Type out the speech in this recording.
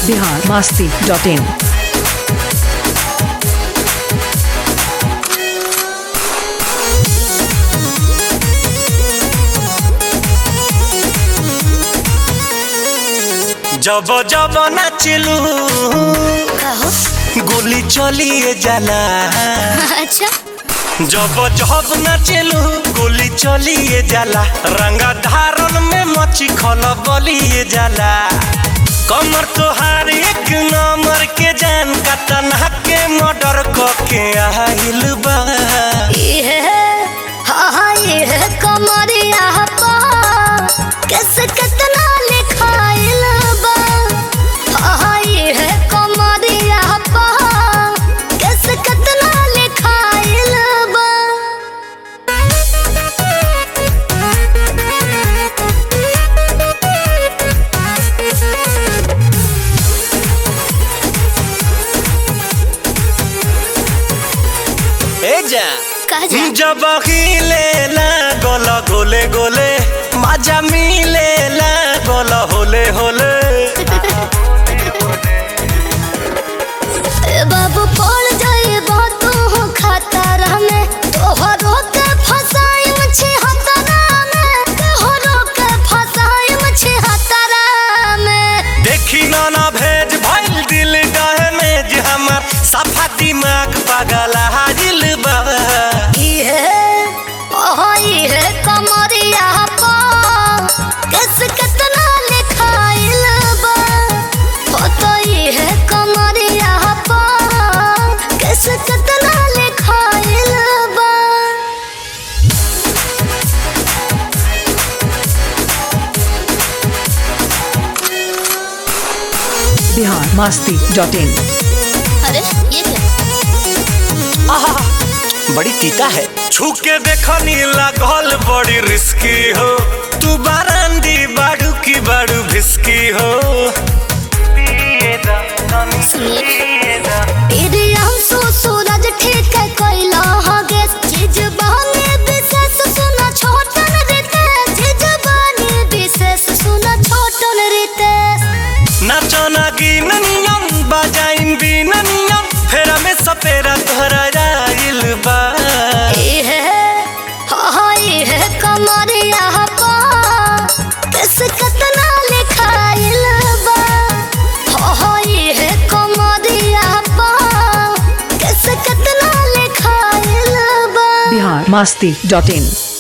Bihar Masti dot in जब जब नाचलू कहो गोली चलिए जाला अच्छा जब जब नाचलू गोली चलिए जाला रंगा धारन में मची खल बलिए जाला कमर तोहार एक नंबर के जान का तना के मर्डर के आइल बा ये हाँ हाँ ये कमरिया पा कैसे कितना लिखाइल बा हाँ हाँ ये कमरिया पा कैसे कितना लिखाइल बा ए जा कह जा जब हिले गोल गोले गोले मजा मिले गोल होले होले ए बाबू पड़ जाए तू खतरा में तोहरो के फसाई मछी हतरा में तोहरो के फसाई मछी हतरा में देखी ना ना भेज भइल दिल डहमेज हमर सफा दिमाग पागल हाजिल बा ये ओह ये कमरिया पा किस कितना लिखाइल बा हो तो ये कमरिया पा किस कितना लिखाइल बा बिहार मस्ती डॉट इन अरे ये क्या आहा, बड़ी तीता है छू के देखनी लागल बड़ी रिस्की हो तू बारांदी बाड़ू की बाड़ू भिस्की हो सुनिए तेरे आंसू सूरज ठीक है कोयला हगे चीज बहने विशेष सुना छोटन रीते चीज बहने विशेष सुना छोटन रीते नाचो ना गिननियम बजाइन बिननियम फेरा में सपेरा तोहरा जाइल बा ये हाँ ये कमरिया पा किस कितना लिखाइल बा हाँ ये कमरिया पा किस कितना लिखाइल बा बिहार मस्ती डॉट इन